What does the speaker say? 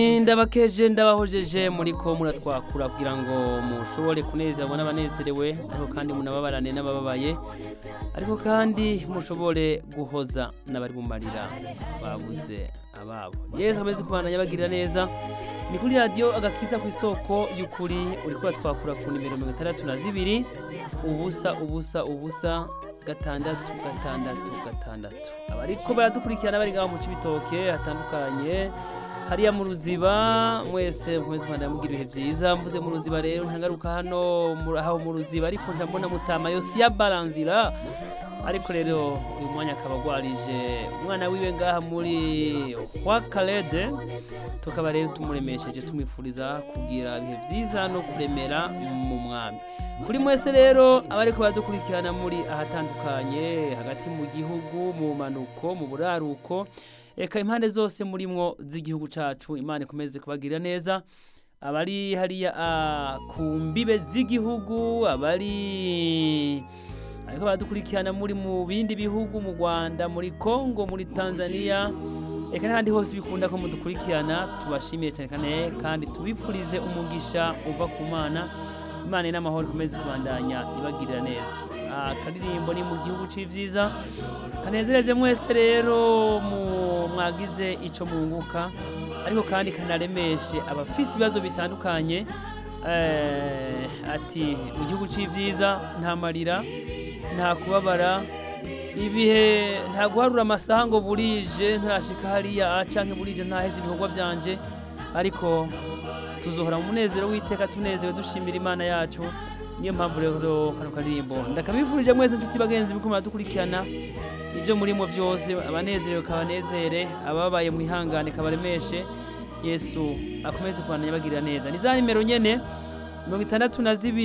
ndabakeje ndabahojeje muri ko muratwakura kugira ngo mushobore kunezerwa n'abanezerewe ariko kandi munababarane n'abababaye ariko kandi mushobore guhoza n'abari mu marira babuze ababo yesu ameze kubandanya bagirira neza ni kuri radiyo agakiza ku isoko y'ukuri uri kuratwakura ku nimero mirongo itandatu na zibiri ubusa ubusa ubusa gatandatu gatandatu gatandatu abariko baradukurikirana bari ngaho mu cibitoke hatandukanye hariya mu ruziba mwese mukomeze kwanda mugira ibihe vyiza mvuze mu ruziba rero ntagaruka hano mu- aho mu ruziba ariko ndabona mutama yose yabaranzira ariko rero uyu mwanya akaba agwarije umwana wiwe ngaha muri wakarede tukaba rero tumuremesheje tumwifuriza kugira ibihe vyiza no kuremera mu mwami kuri mwese rero abariko baradukurikirana muri ahatandukanye hagati mu gihugu mu manuko mu buraruko eka impande zose murimwo z'igihugu cacu imana ikomeze kubagirira neza abari hariya ah, ku mbibe z'igihugu abari ariko baradukurikirana muri mu bindi bihugu mu rwanda muri congo muri tanzania eka n'ahandi hose bikunda ko mudukurikirana tubashimiye cyane kane kandi tubifurize umugisha uva ku mana imana n'amahoro ikomeze kubandanya ibagirira neza akaririmbo ni mu gihugu c'ivyiza kanezereze mwese rero mu- mwagize ico munguka ariko kandi kanaremeshe abafise ibibazo bitandukanye eh, ati mu gihugu c'ivyiza nta marira nta kubabara ibihe nta guharura amasaha ngo burije ntarashika hariya canke burije ntaheze ibikorwa vyanje ariko tuzohora mu munezero w'iteka tunezewe dushimira imana yacu niyo mpamvu rero kano karirimbo ndakabifurije mwese inshuti bagenzi biko muradukurikirana ibyo murimo byose abanezerewe kabanezere ababaye mwihangane kabaremeshe yesu akomeze kubandanya bagirira neza ni za nimero nyene mirongo itandatu na zibiri